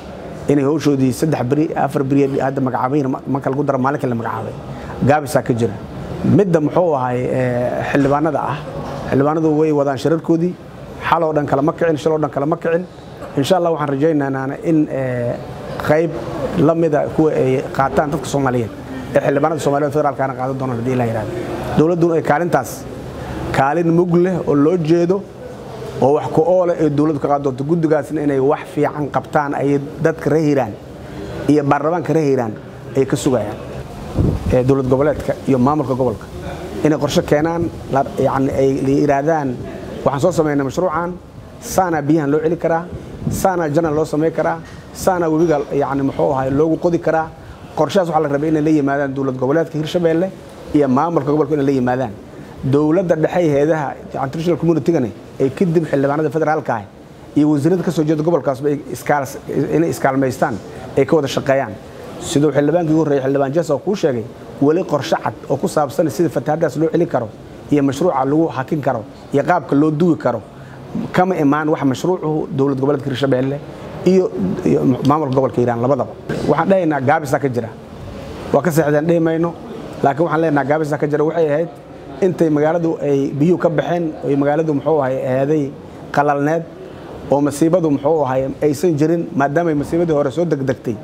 inay howshoodii saddex beri afar beri hadda magacaabayn marka lagu daro maalinkii la magacaabay gaabisaa ka jira midda muxuu ahay eh, xildhibaanada ah xildhibaanadu way wadaan shirarkoodii xaloo dhan kale ma kicin shaloo dhan kale ma kicin insha allah waxaan rajaynaynaa in eh, qayb la mida kuwa ay qaataan dadka soomaaliyeed ee xildhibaanada soomaaliyeed federaalkaana qaadan doonaan haddii ilaa yidhahdo dowladduna ay kaalintaas kaalin mug leh oo loo jeedo oo wax ku oole ee dowladdu ka qaadi doonto guddigaasna inay wax fiican qabtaan ay dadka reer hiiraan iyo baarlamaanka reer hiiraan ay ka sugayaan ee dowlad goboleedka iyo maamulka gobolka inay qorshe keenaan la- yacni ay la yidhaahdaan waxaan soo samaynay mashruucan saanaa biyahan loo celi karaa saanaa janal loo samayn karaa saanaa webiga yacni muxuu ahay loogu qodi karaa qorshahaas waxaa la rabay inay la yimaadaan dowlad goboleedka hirshabeelle iyo maamulka gobolka inay la yimaadaan dowladda dhexe ee heedaha international communitygani ay kadib xildhibaanada federaalka ah iyo wasiirada ka soo jeeda gobolkaasba ay iskaal- inay iskaalmaystaan ay ka wada shaqeeyaan siduu xildhibaankii ugu horreeyay xildhibaan jes oo kuu sheegay weli qorshe cad oo ku saabsan sida fatahaadaas loo celin karo iyo mashruuca lagu hakin karo iyo qaabka loo duwi karo kama imaan wax mashruucuhu dowlad goboleedka hirshabeelle iyo iyo maamulka gobolka hiiraan labadaba waxaan dhahaynaa gaabisaa ka jira waa ka seexdeen dhihi mayno laakiin waxaan leenaha gaabisa ka jira waxay ahayd intay magaaladu ay biyuhu ka baxeen oy magaaladu muxuu ahay ahaaday qalalneed oo masiibadu muxuu ahay aysan jirin maadaamay masiibadii hore soo degdegtay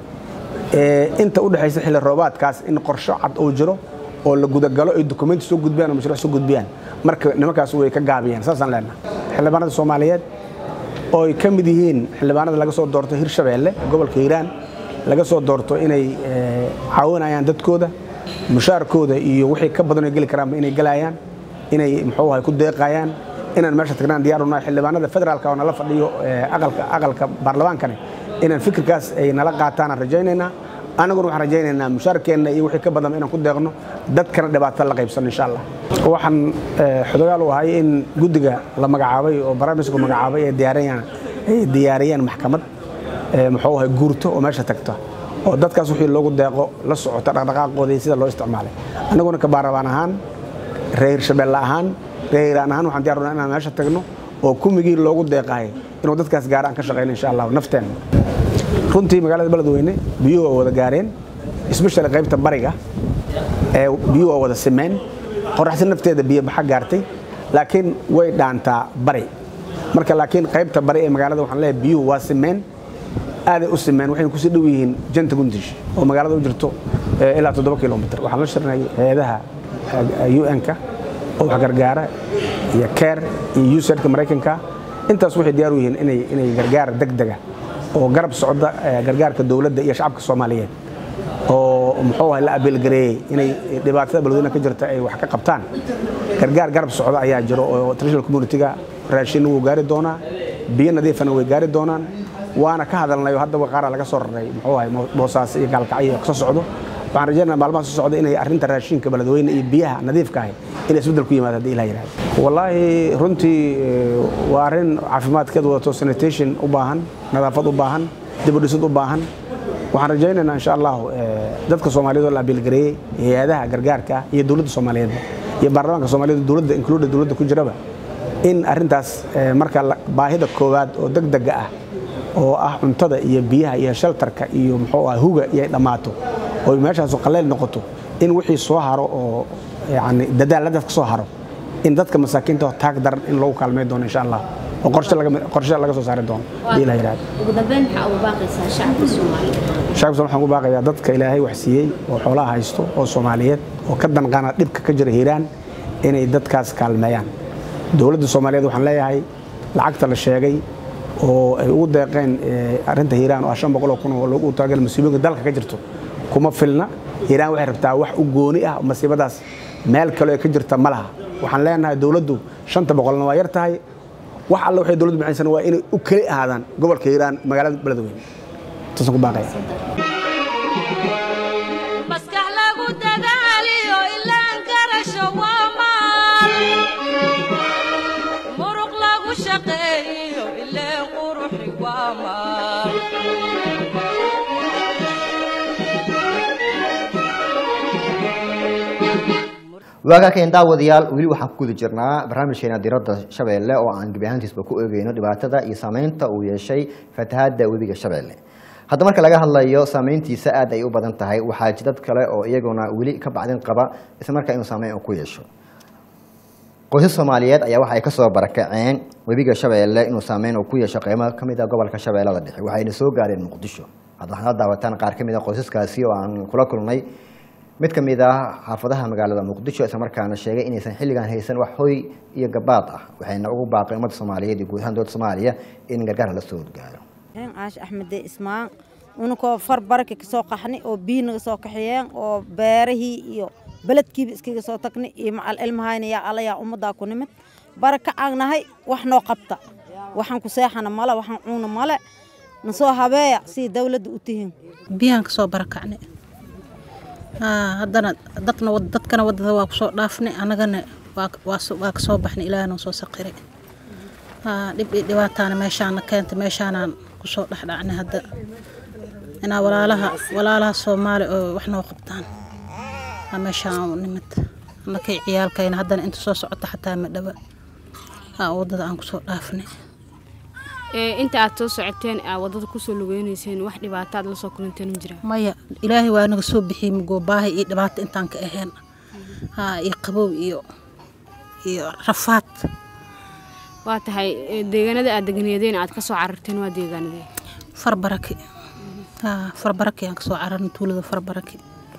ee inta u dhexaysa xilli roobaadkaas in qorsho cad uu jiro oo la gudagalo ay dukumenti soo gudbiyaan oo mashruuc soo gudbiyaan marka nimankaas way ka gaabiyeen saasaan leenaha xildhibaanada soomaaliyeed oo ay ka mid yihiin xildhibaanada laga soo doorto hirshabeelle gobolka hiiraan laga soo doorto inay eh, caawinayaan dadkooda mushaarkooda iyo wixii ka badan ay geli karaanba inay galayaan inay muxuu ahay ku deeqayaan inaan meesha tagnaan diyaar u nahay xildhibaanada federaalka oo nala fadhiyo eh, aqalka aqalka baarlamaankani inaan fikirkaas ay nala qaataan aan rajaynaynaa anaguna waxaan rajaynaynaa mushaarkeenna iyo wixii ka badan inaan ku deeqno dadkana dhibaato la qaybsano insha allah waxaan eh, xodogaal u ahay in guddiga la magacaabay oo barnaamijku magacaabay ay diyaariyaan ay diyaariyeen maxkamad ee muxuu ahay guurto oo meesha tagta oo dadkaas wixii loogu deeqo la socota dhaqdhaqaaqooda iyo sida loo isticmaalay annaguna ka baarabaan ahaan reer hirshabeelle ahaan reer hiiraan ahaan waxaan diyaar u nahay inaan meesha tagno oo kumigii loogu deeqahay inuu dadkaas gaara aan ka shaqayno insha allah nafteenna runtii magaalada beledweyne biyuhu waa wada gaareen especially qaybta bariga ee biyuhu waa wada simeen qoraxsi nafteeda biyo baxa gaartay laakiin way dhaantaa bari marka laakiin qaybta bari ee magaalada waxaan leeyahay biyuhu waa simeen aaday u simeen waxayna kusii dhow yihiin janta gundish oo magaalada u jirto eh, ilaa toddoba kilomitr waxaan la shirnay hay-adaha un-ka oo wax gargaara iyo ker iyo usadka maraykanka intaas waxay diyaar u yihiin inay inay gargaar degdega oo garab socda eh, gargaarka dowladda iyo shacabka soomaaliyeed oo muxuu ahay la abeelgareeyey inay dhibaatada beledweyne ka jirta ay wax ka qabtaan gargaar garab socda ayaa jiro oo international community-ga raashin wuu gaari doonaa biyo nadiifana way gaari doonaan waana ka hadalnay oo haddaba qaara laga soo raray muxuu ahay boosaas iyo gaalkacyo ka soo socdo waxaan rajaynaa maalmaha soo socda inay arrinta raashinka beledweyne iyo biyaha nadiifka ahi inay isbeddel ku yimaado haddii ilah yidhahdo wallaahi runtii eh, waa arrin caafimaadkeed wadato sanitation u baahan nadaafad u baahan dibudhisad u baahan waxaan rajaynaynaa insha allahu eh, dadka soomaaliyeed oo la abiilgareeyey hay-adaha gargaarka ah iyo dowladda soomaaliyeedba iyo baarlamaanka soomaaliyeed dowladda include dowladda ku jiraba in arrintaas eh, marka la- baahida koowaad oo degdega ah oo ah cuntada iyo biyaha iyo sheltarka iyo muxuu ah huga iyo ay dhammaato oo meeshaasu qaleyl noqoto in wixii soo haro oo yani dadaaladaas ka soo haro in dadka masaakiinta oo taag daran in lagu kaalmay doono insha allah oo qorshe laga qorshe laga soo saari doono hadii la yidhahdo ugu dambeyn maxaa ugu baaqaysaa shacabka soomaaliyeed shacabka Soomaaliyeed waxaan ku baaqayaa dadka ilaahay wax siiyey oo xoolaha haysto oo Soomaaliyeed oo ka danqana dhibka ka jira Hiiraan inay dadkaas kaalmeeyaan dowladda Soomaaliyeed waxaan leeyahay lacagta la sheegay oo ay ugu deeqeen eh, arrinta Hiiraan oo 500 kun oo lagu taageero masiibooyinka dalka ka jirto kuma filna Hiiraan waxay rabtaa wax u gooni ah oo masiibadaas meel kale oo ka jirta ma laha waxaan leenahay dowladdu 500 waa yar tahay wax alla waxay dowladdu bixinaysan waa inay u kali ahaadaan gobolka Hiiraan magaalada Beledweyne taasaan ku baaqaya maskax lagu dadaaliyo ilaan garasho waa maal muruq lagu shaqeeyo ileen quruxi waa maal waagaakeen daawadayaal weli waxaan ku guda jirnaa barnaamijkeena diradda shabeelle oo aan gebi ahaantiisba ku eegeyno dhibaatada iyo saameynta uu yeeshay fatahaadda webiga shabeelle hadda marka laga hadlayo saameyntiisa aad ay u badan tahay waxaa jidad kale oo iyaguna weli ka bacdin qaba isla markaa inuu saameyn uu ku yeesho qoysas soomaaliyeed ayaa waxa ay kasoo barakaceen webiga shabeelle inuu saameyn uu ku yeesho qeymo ka mid a gobolka shabeellada dhexe waxayna soo gaareen muqdisho hadda waxaad daawataan qaar ka mid a qoysaskaasi oo aan kula kulnay mid ka mid ah xaafadaha magaalada muqdisho islamarkaana sheegay inaysan xilligan haysan wax hoy iyo gabaad ah waxayna ugu baaqeen ummadda soomaaliyeed iyo guud ahaan dowladda soomaaliya in gargaar la soo gaaro caash axmede ismaan unakoo far baraki kasoo qaxni oo biyi naga soo kaxeeyeen oo beerahii iyo beledkiiba iskaga soo tagni iyo macal ilmahayna yaa alayaa ummaddaa ku nimid baraka aan nahay wax noo qabta waxaan ku seexana male waxaan cuuna male nasoo habeeya si dawladda u tihiin biyaan kasoo barakacne haddana dadna dadkana wadada waa kusoo dhaafnay annagana waa kasoo baxnay ilaahna soo saqiray dhib iyo dhibaataana meeshaana keentay meeshaanaan kusoo dhexdhacnay hadda inaa walaalaha walaalaha soomaali oo wax noo qabtaan meeshaan nimid annakay ciyaalkayna haddana inta soo socota xataa ma dhaba wadada aan kusoo dhaafnay inta aad soo socoteen aa wadada kusoo lugeynayseen wax dhibaato aad la soo kulanteen ma jiraan maya ilaahay waa naga soo bixiyey mugoobbaahay iyo dhibaato intaan ka ahayn iyo qabow iyo iyo rafaad waa tahay deegaanada aad deganeedeen aad kasoo cararteen waa deegaanadee farbaraki farbaraki aan kasoo cararnay tuulada farbaraki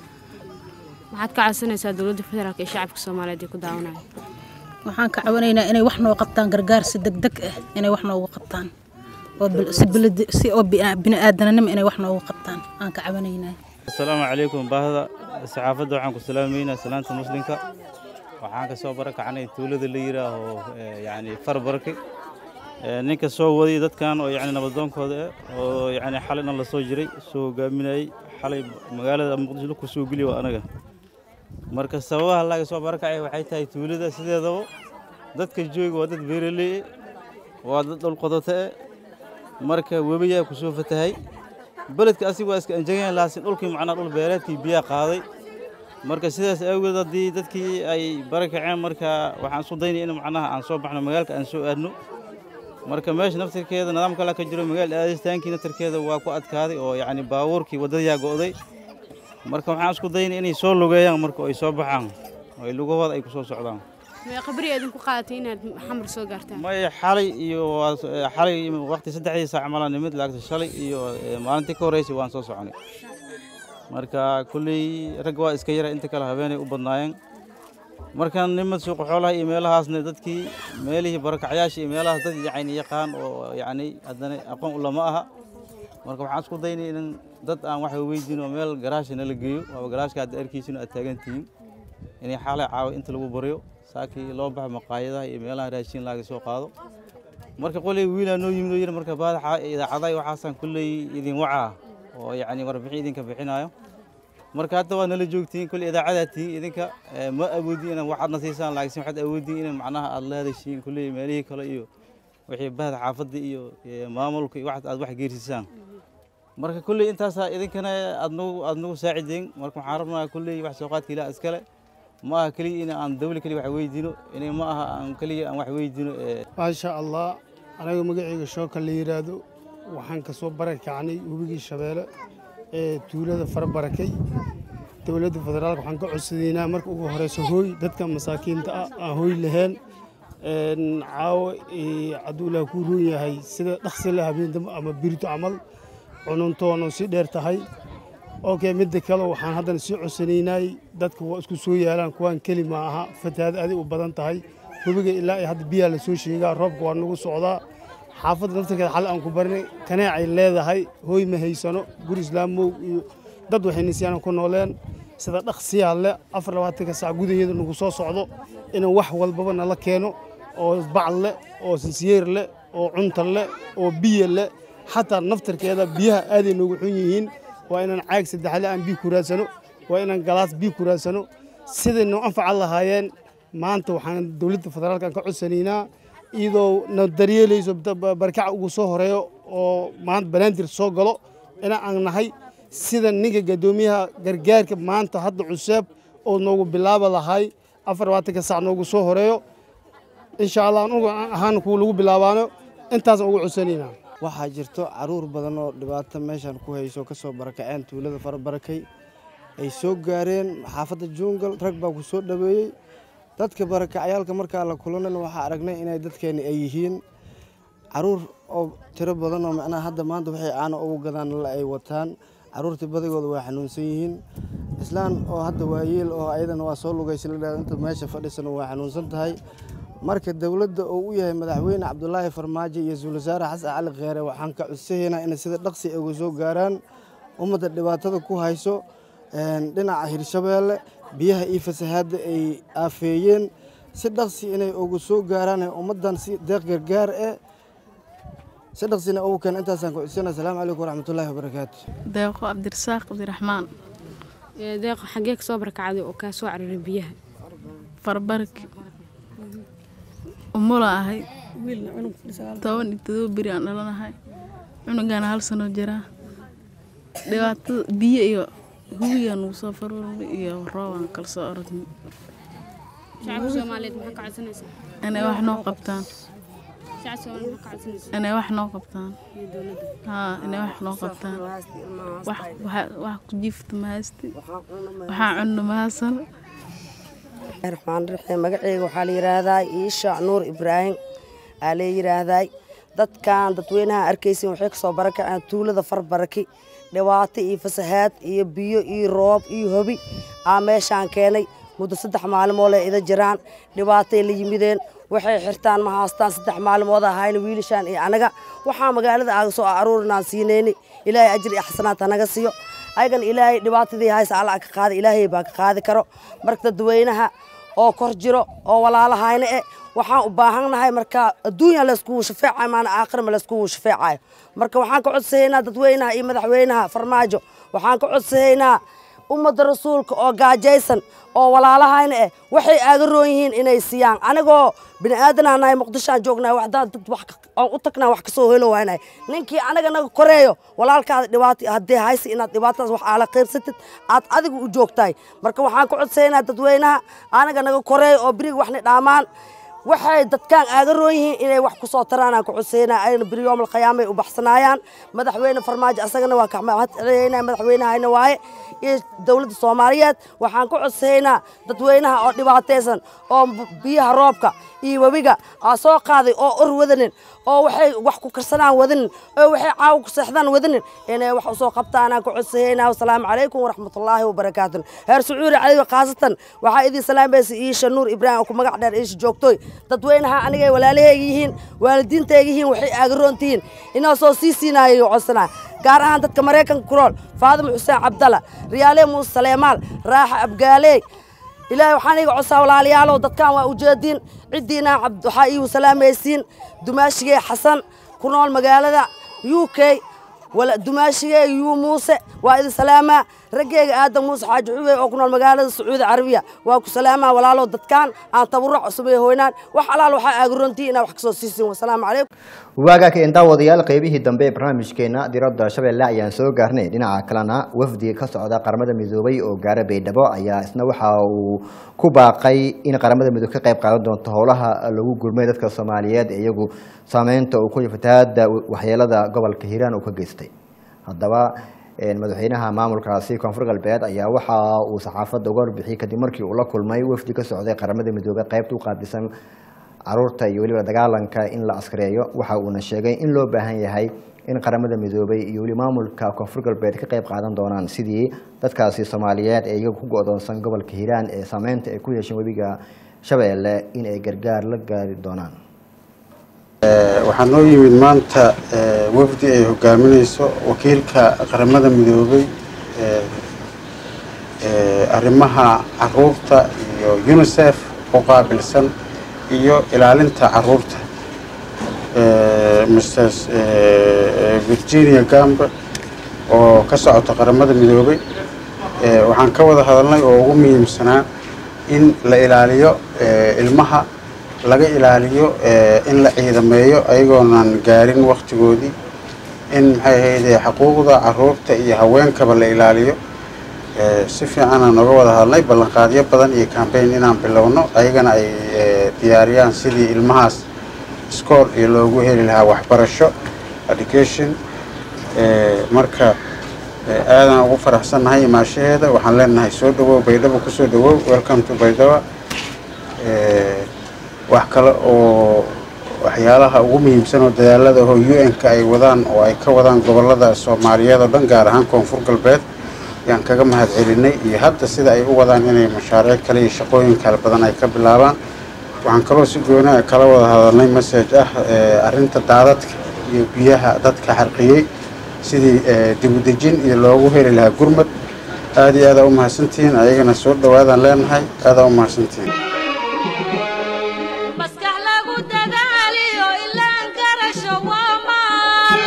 maxaad ka codsanaysaa dowladda federaalk ee shacabka soomaaliyeed ee ku daawanaya waxaan ka cawanaynaa inay wax noo qabtaan gargaar si deg deg ah inay wax noogu qabtaan oo si biladi si oo bini-aadananimo inay wax noogu qabtaan aan ka cawanaynaa asalaamu calaykum baahda saxaafadda waxaan ku salaamaynaa salaanta muslimka waxaan ka soo barakacnay tuulada la yidhaaho yacni farbarki ninka soo waday dadkan oo yacni nabadoonkooda ah oo yacni xalayna la soo jiray soo hogaaminayay xalay magaalada muqdisho ku soo geliya waa anaga marka sababaha laga soo barakacay waxay tahay tuulada sideedaba dadka jooga waa dad beeraley waa dad dhulqodoto eh marka webiyaa ku soo fatahay beledka asiga waa iska enjegan laakiin dhulkii macnaa dhul beereedkii biyaa qaaday marka sidaas awgeed haddii dadkii ay barakaceen marka waxaan isku daynay in macnaha aan soo baxno magaalka aan soo aadno marka meesha naftirkeeda nidaam kale ka jiro magaal aadistaankii naftirkeeda waa ku adkaaday oo yacni baabuurkii waddadayaa go'day marka waxaan isku daynay inay soo lugeeyaan marka ay soo baxaan oo ay lugahooda ay ku soo socdaan qabri idinku qaadatay inaad xamar soo gaartaan maya xalay iyo xalay waqti saddexdii saac malaan nimid laakiin shalay iyo maalintii ka horreysay waan soo soconay marka kulley rag waa iska yara inta kale habeenay u badnaayeen marka nimad suuqa xoolaha iyo meelahaasna dadkii meelihii barakacyaasha iyo meelahaas dad yacni yaqaan oo yacni haddana aqoon ulama aha marka waxaan isku daynay in dad aan wax weydiin oo meel garaasha nala geeyo waaba garaashka hadda arkiisina aad taagan tihiin inay xaalay caawa inta lagu baryo saakii loo baxo maqaayadaha iyo meelaha raashin laga soo qaado marka qoley wiilaa noo yimid oo yidhi marka baadaxa idaacadaha waxaasaan kulley idin wacaa oo yacni warbixin idinka bixinayo marka hadda waa nala joogtiin kulley idaacadaa tihiin idinka ma awoodin inaad waxaadna siisaan laakiin waxaad awoodin in macnaha aad la hadashiin kulley meelihii kale iyo wixii bahda xaafadda iyo maamulka iyo waxaad aad wax geersisaan marka kulley intaasaa idinkana aad nagu aad nagu saacideen marka waxaan rabnaa kulley wax soo qaadka ilaah iskale ma aha keliya in aan dawli keliya wax weydiino inay ma aha aan keliya aan wax weydiino maasha allah anaga magacayga shooka la yidhaahdo waxaan ka soo barakacnay webigii shabeelle ee tuulada farabarakay dowladda federaalka waxaan ka codsadaynaa marka ugu horeyso hooy dadka masaakiinta ah aan hooy lahayn caawo hadduu ilaah kuu roon yahay sida dhaqsi la habeen dambe ama birito camal cununtoona si dheer tahay okay midda kale waxaan haddana sii codsanaynay dadka waa isku soo yaalaan kuwaan keli ma aha fatahaad adig u badan tahay webiga ilaa ay hadda biyaha la soo sheegaa roobka waa nagu socdaa xaafadda naftarkeeda xal aan ku barinay kaneecay leedahay hooy ma haysano guri islaamow iyo dad waxay nisyaan ku nooleen sida dhaqsiyaa le afar labaatanka saac gudaheeda nagu soo socdo inaan wax walbaba nala keeno oo bacal leh oo sinsiyeer leh oo cunta leh oo biyo leh xataa naftarkeeda biyaha aaday noogu xun yihiin waa inaan caag saddexle aan biyo ku raadsano waa inaan galaas biyo ku raadsano siday noo anfacan lahaayeen maanta waxaan dowladda federaalka ka codsanaynaa iyadoo na daryeelayso barkaca ugu soo horeeyo oo maanta banaandir soo galo ina aan nahay sida ninka gadoomiyaha gargaarka maanta hadda cuseeb oo noogu bilaaba lahay afar labaatanka sac noogu soo horeeyo insha allah anugu ahaan kuwa lagu bilaabaano intaasaan ugu codsanaynaa waxaa jirto caruur badan oo dhibaato meeshan ku hayso kasoo barakaceen tuulada farabarakay ay soo gaareen xaafadda jungal rag baa ku soo dhaweeyey dadka barakacyaalka markaa la kulanana waxaa aragnay inay dadkeeni ay yihiin caruur oo tiro badan oo macnaha hadda maanta waxay caano ugu gadaan la ay wataan caruurtii badigooda waa xanuunsan yihiin islaan oo hadda waayeel oo ayadana waa soo lugaysa la dhahdo inta meesha fadhisana waa xanuunsan tahay marka dowladda uu u yahay madaxweyne cabdulaahi farmaajo iyo ra-iisul wasaare xasan cali kheere waxaan ka codsahaynaa inay sida dhaqsi ay uga soo gaaraan ummadda dhibaatada ku hayso dhinaca hirshabeelle biyaha iyo fasahaadda ay aafeeyeen si dhaqsi inay uga soo gaaraan ummaddan si deeq gargaar eh si dhaqsina ugu keen intaasaan ku codsanaa asalaamu calaykum waraxmatullaahi wabarakaatu deeqo cabdirasaaq cabdiraxmaan deeqo xaggee kasoo barakacday oo kaa soo cararay biyaha farbarki umula ahay toban iyo todoba beri aan dhalanahay cunugana hal sano jiraa dhibaatada biyo iyo hubigaa nugu soo faruurnay iyo roobaan kala soo orodnay shacabka soomaaliyeed maxaa ka codsanaysaa inay wax noo qabtaan shacabka soomaaliyeed maxaa ka codsanaysaa inay wax noo qabtaan iyo dowladda haa inay wax noo qabtaan wax waxa- wax ku jiifta ma haysti waxaa cunno ma haysan raxmaan raxiim magaceyga waxaa la yidhaahdaa iisha nuur ibraahim aa la yidhaahdaa dadkan dadweynaha arkaysin waxay kasoo barakaceen tuulada farbaraki dhibaato iyo fasahaad iyo biyo iyo roob iyo hobi aa meeshaan keenay muddo saddex maalmood ay ida jiraan dhibaatay la yimideen waxay xirtaan ma haastaan saddex maalmood ahayna wiilashaan iyo anaga waxaa magaalada aaga soo aruurinaan siinayni ilaahay ajri iyo xasanaad hanaga siiyo ayagana ilaahay dhibaatadii haysa alla ka qaada ilaahay baa ka qaadi karo marka dadweynaha oo kor jiro oo walaalahayna eh waxaan u baahannahay marka adduunya layskugu shafeecayo maana aakhirma layskugu shafeecayo marka waxaan ka codsahaynaa dadweynaha iyo madaxweynaha farmaajo waxaan ka codsahaynaa ummadda rasuulka oo gaajaysan oo walaalahayna eh waxay aaga roon yihiin inay siiyaan anigoo bini aadanaha nahay muqdishoaan joognahay waxdaan dad wax ka- aan u tagnaa wax kasoo helo waanahay ninkii anaga naga koreeyo walaalkaada dhibaato haddii haysa inaad dhibaatadaas wax aala qaybsatid aad adiga u joogtahay marka waxaan ka codsaynaa dadweynaha anaga naga koreeyo oo beriga waxna dhaamaan waxay dadkaan aaga roon yihiin inay wax ku soo taraan aan ku codsaynaa ayna beri yoomal qiyaamay u baxsanaayaan madaxweyne farmaajo asagana waa ka mahad celeynaa madaxweynahayna waaye iyo dowladda soomaaliyeed waxaan ku codsaynaa dadweynaha oo dhibaataysan oo b- biyaha roobka iyo webiga aa soo qaaday oo or wadanin oo waxay wax ku karsanaan wadanin oo waxay caawa ku seexdaan wadanin inay wax usoo qabtaan aan ku codsaynaa wasalaamu calaykum waraxmatullaahi wabarakaatu heer sacuudi caliga khaasatan waxaa idin salaamaysa iisha nuur ibraahim oo ku magac dheer iisha joogtooy dadweynaha anigay walaalahayga yihiin waalidiintayga yihiin waxay aaga tihiin inoo soo sii siinayo codsanaa gaar ahaan dadka maraykanka ku nool faadimo xuseen cabdalla riyaale muuse saleemaal raaxa abgaaley ilaahay waxaan iga codsaa walaalayaalow dadkan waa ujeediin ciddiina cabd waxaa iigu salaamaysiin dumaashigey xasan ku nool magaalada u k wala dumaashigey yuu muuse waa idin salaamaa raggeyga aadan muuse xaaji xubey oo ku nool magaalada sacuudi carabiya waa ku salaamaa walaalow dadkan aan tabaruc cusubay hoynaan wax alaal waxaa aagurontii inaa wax kasoo siisin wasalaamu calaykum waagaa keen daawadayaal qaybihii dambe ee barnaamijkeena diradda shabeelle ayaan soo gaarnay dhinaca kalena wafdi ka socda qaramada midoobay oo gaara baydhabo ayaa isna waxa uu ku baaqay in qaramada midoobe ka qayb qaadan doonto howlaha lagu gurmay dadka soomaaliyeed ee iyagu saameynta uu ku fatahaada waxyeelada gobolka hiiraan uu ka geystay haddaba een, madaxweynaha maamulkaasi koonfur galbeed ayaa waxa uu saxaafadda uga warbixiyey kadib markii uu la kulmay wafdi ka socday qaramada midoobe qaybta u qaabilsan caruurta iyo weliba dagaalanka in la askareeyo waxa uuna sheegay in loo baahan yahay in qaramada midoobay iyo weli maamulka koonfur galbeed ka qayb qaadan doonaan sidii dadkaasi soomaaliyeed ee iyagu ku go-doonsan gobolka hiiraan ee saameynta ay ku yeesheen webiga shabeelle in ay gargaar la gaari doonaan waxaa noo yimid maanta eh, wafdi ay hogaaminayso wakiilka qaramada midoobay eh, eh, arrimaha caruurta iyo unicef u qaabilsan iyo ilaalinta caruurta Eh, mrs eh, virginia gambe oo ka socota qaramada midoobay Eh, waxaan ka wada hadalnay oo ugu muhiimsanaa in la ilaaliyo eh, ilmaha laga ilaaliyo eh, in la ciidameeyo ayagoonan gaarin waktigoodii in maxay ahayde xuquuqda caruurta iyo haweenkaba la ilaaliyo Eh, si fiicanaan oga wada hadalnay ballanqaadyo badan iyo cambaign inaan bilowno ayagana ay eh, diyaariyaan sidii ilmahaas iskool iyo loogu heli lahaa waxbarasho education Eh, marka eh, aadaan ugu faraxsannahay imaashaheeda waxaan leenahay soo dhawow baydhabo kusoo dhawow welcome to baydhaba Eh, wax kale oo waxyaalaha ugu muhiimsan oo dadaalada oo un-ka ay wadaan oo ay ka wadaan gobolada soomaaliyeed oo dhan gaar ahaan koonfur galbeed yaan kaga mahad celinay iyo hadda sida ay u wadaan inay mashaariic kale iyo shaqooyin kale badan ay ka bilaabaan waxaan kaloo si gooni ah kala wada hadalnay message ah eh, arrinta daadadka iyo biyaha dadka xarqiyey sidii eh, dib u dejin iyo loogu heli lahaa gurmad aad iyo aadaa u mahadsantihiin ayagana soo dhawaadaan leenahay aadaa u mahadsantihiin maskax lagu dadaaliyo ilaan garasho waa maal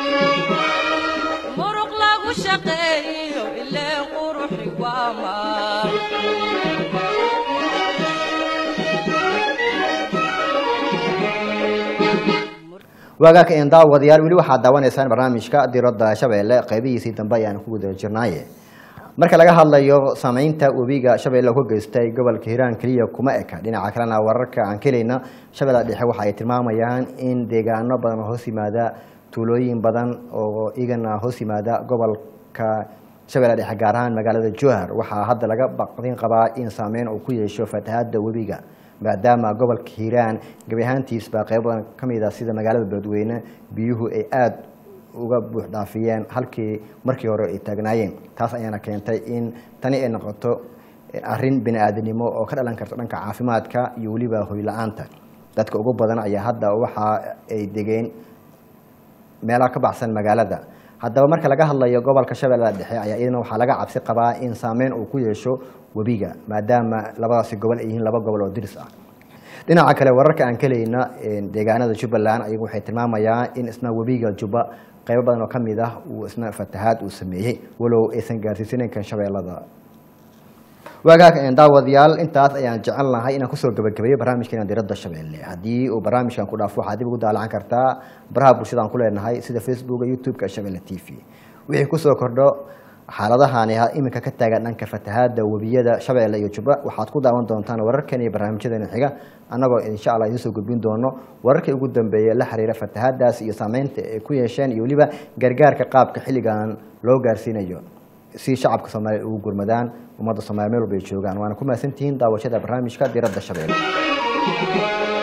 muruq lagu shaqeeyo ileen quruxi waa maal waagaaka een daawadayaal weli waxaad daawanaysaan barnaamijka diradda shabeelle qaybihiisii dambe ayaan ku guda jirnaaye marka laga hadlayo saameynta webiga shabeelle ku geystay gobolka hiiraan keliya kuma eka dhinaca kalena wararka aan kelayna shabeella dhexe waxa ay tilmaamayaan in deegaano badan oo hoos yimaada tuulooyin badan oo igana hoos yimaada gobolka shabeella dhexe gaar ahaan magaalada jowhar waxaa hadda laga baqdin qabaa in saameyn uu ku yeesho fatahaada webiga maadaama gobolka hiiraan gebi ahaantiisba qaybo badan ka mid ah sida magaalada beledweyne biyuhu ay aada uga buux dhaafiyeen halkii markii hore ay taagnaayeen taas ayaana keentay in tani ay noqoto arrin bini aadanimo oo ka dhalan karta dhanka caafimaadka iyo weliba hoy la-aanta dadka ugu badan ayaa hadda waxa ay degeen meelaha ka baxsan magaalada haddaba marka laga hadlayo gobolka shabeellada dhexe ayaa iyadana waxaa laga cabsi qabaa in saameyn uu ku yeesho webiga maadaama labadaasi gobol ay yihiin laba gobol oo diris ah dhinaca kale wararka aan kelayna deegaanada jubbaland ayagu waxay tilmaamayaan in isna webiga jubba qaybo badan oo ka mid ah uu isna fatahaad uu sameeyey walow aysan gaarsiisanayn kan shabeellada waagaag daawadayaal intaas ayaan jecel lahay inaan kusoo gabagabeeyo barnaamijkeena diradda shabeelle haddii uu barnaamijkan ku dhaafo waxaad dib ugu daalacan kartaa baraha bulshada aan ku leenahay sida facebooka youtube-ka shabeelle t v wixii kusoo kordho xaaladahani iminka ka taagan dhanka fatahaada webiyada shabeelle iyo jubba waxaad ku daawan doontaan wararkan iyo barnaamijyadeena xiga annagoo insha allah idiin soo gudbin doono wararkii ugu dambeeyey la xiriira fatahaadaas iyo saameynta ay ku yeesheen iyo weliba gargaarka qaabka xilligan loo gaarsiinayo si shacabka soomaaliya ugu gurmadaan ummadda soomaaliya meel walba ay joogaan waana ku mahadsantihiin daawashada barnaamijka diradda shabeelle